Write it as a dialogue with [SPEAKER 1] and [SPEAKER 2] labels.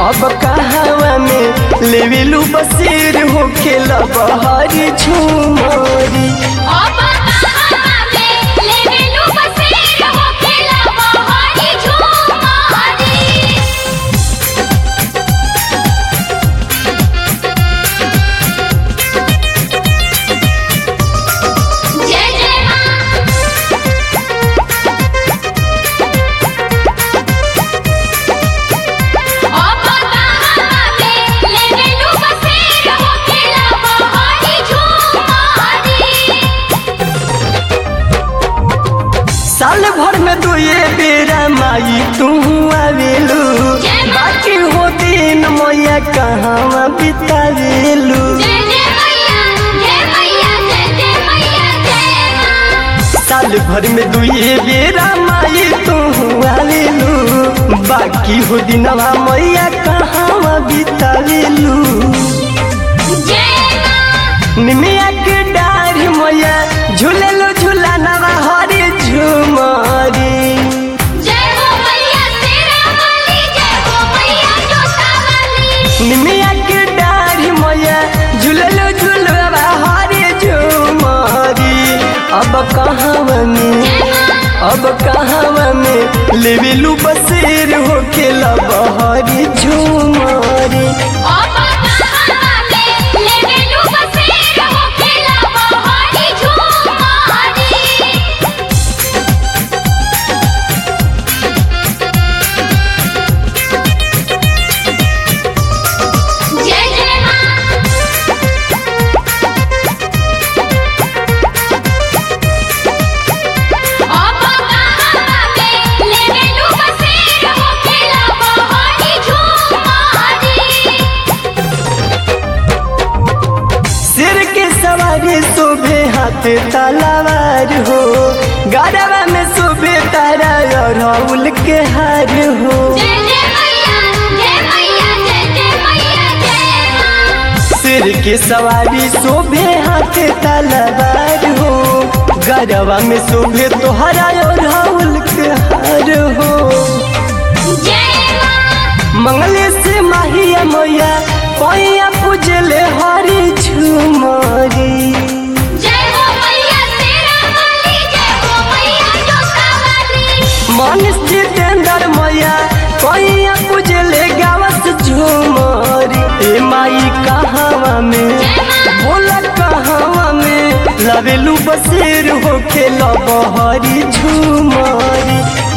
[SPEAKER 1] अब कहवा में लेवेलू बसेर हो खेला बहारी झूमरी
[SPEAKER 2] अब कहाँ में लेवेलू बसेर हो खेला बहारी झूमारी जय जय माँ अब कहाँ में लेवेलू बसेर हो खेला बहारी झूमारी
[SPEAKER 1] साल भर में दो ये बेरा माई तू आवेलू
[SPEAKER 2] जय माँ।
[SPEAKER 1] बाकी हो दिन मैया कहाँ बितावेलू
[SPEAKER 2] जय जय मैया जय मैया जय जय मैया जय माँ
[SPEAKER 1] साल भर में दो ये बेरा माई तू आवेलू बाकी हो दिनवा मैया कहाँ बितावेलू
[SPEAKER 2] जय माँ
[SPEAKER 1] निमिया के डार मैया झूलेलो झूला नवा हरी झूमरी
[SPEAKER 2] जय हो मैया तेरा वाली जय हो मैया जोता वाली
[SPEAKER 1] निमिया के डार मैया झूलेलो झूलवा हरी झूमरी अब कहाँ में अब कहाँ में लेवेलू बसेर हो खेला बहरी झूमरी
[SPEAKER 2] अब कहाँ में लेवेलू बसेर हो खेला बहारी झूमारी जय जय माँ अब कहाँ में लेवेलू बसेर हो खेला बहारी झूमारी
[SPEAKER 1] सिर के सवारी शोभे हाथ तलवार हो गरबा में शोभे तारा और राहुल के हार हो
[SPEAKER 2] जय जय मैया जय मैया जय जय मैया जय माँ
[SPEAKER 1] सिर के सवारी शोभे हाथ तलवार हो गरबा में शोभे तोहरा और राहुल के हार हो
[SPEAKER 2] जय माँ
[SPEAKER 1] मंगले से माहिया मैया पैया पूजले हरी झुमरी
[SPEAKER 2] जय हो मैया तेरा वाली जय हो मैया जोता वाली
[SPEAKER 1] मनीष जितेंद्र मैया पैया पूजले गावस झुमरी ए माई कहावा में बोला कहावा में लवेलू बसेर हो खेला बहरी झुमरी